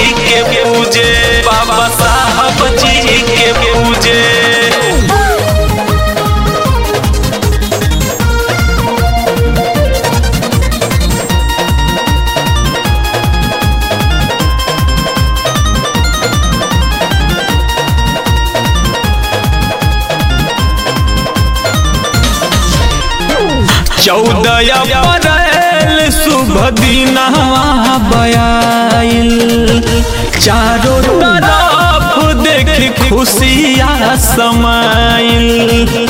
के पूजे बाबा साहब जी के पूजे चौदह अप्रैल शुभ दिनवा बयाइल चारों तरफ देख खुशियाँ समाइल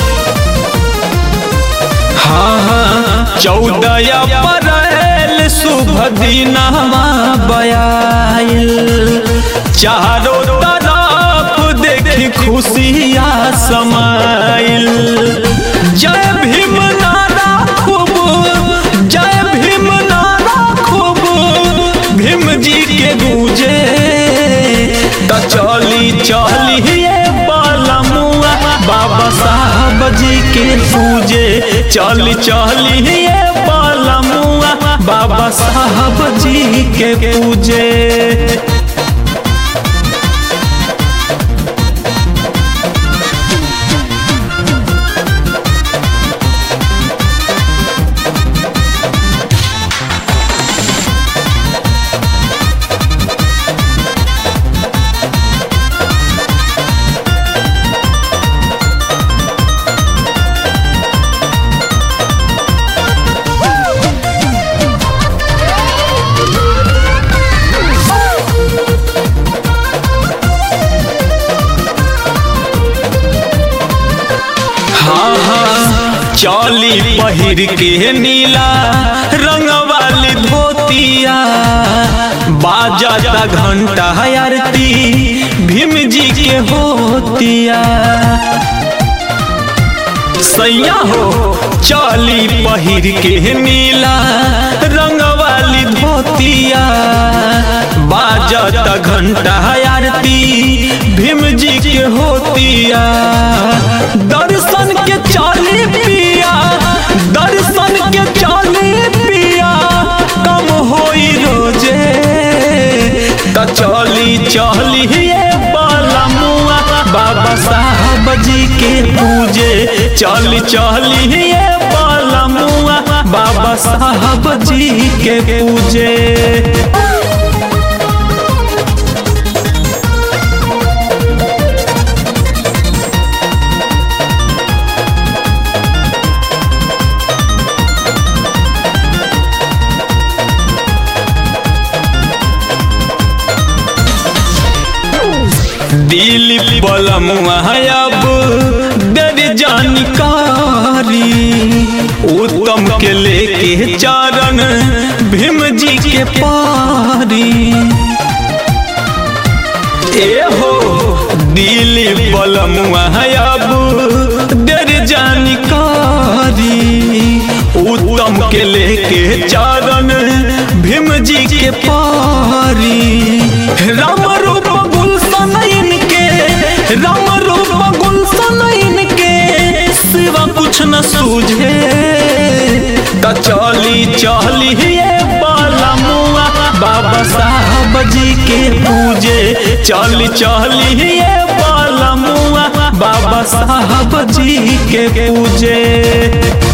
हाँ हाँ चौदह अप्रैल शुभ दिनवा बयाइल चारों तरफ देख खुशियाँ समाइल जय भीम नारा खूब जय भीम नारा खूब भीम जी के गूंजे त चली चली बालमुआ बाबा साहब जी के पूजे चली चली बालमुआ बाबा साहब जी के पूजे हाँ हाँ चौली पहिर के नीला रंग वाली धोतिया बाजाता घंटा आरती भीम जी के होतिया सैया हो चौली पहिर के नीला रंग वाली धोतिया बाजत घंटा आरती भीम जी के होतिया दर्शन के चाली पिया दर्शन के चाली पिया कम होई रोजे त चली चली बालमुआ बाबा साहब जी के पूजे चली चली बालमुआ बाबा साहब जी के पूजे दिल बलमुआ अब दर जानकारी उत्तम के लेके चरण भीम जी के पारी ए हो दिल बलमुआ अब दर जानकारी उत्तम के लेके चरण भीम जी के पारी राम रूप गुलशन इनके राम रूप गुलशन इनके सिवा कुछ न सूझे त चली चली बालमुआ बाबा साहब जी के पूजे चली चली बालमुआ बाबा साहब जी के पूजे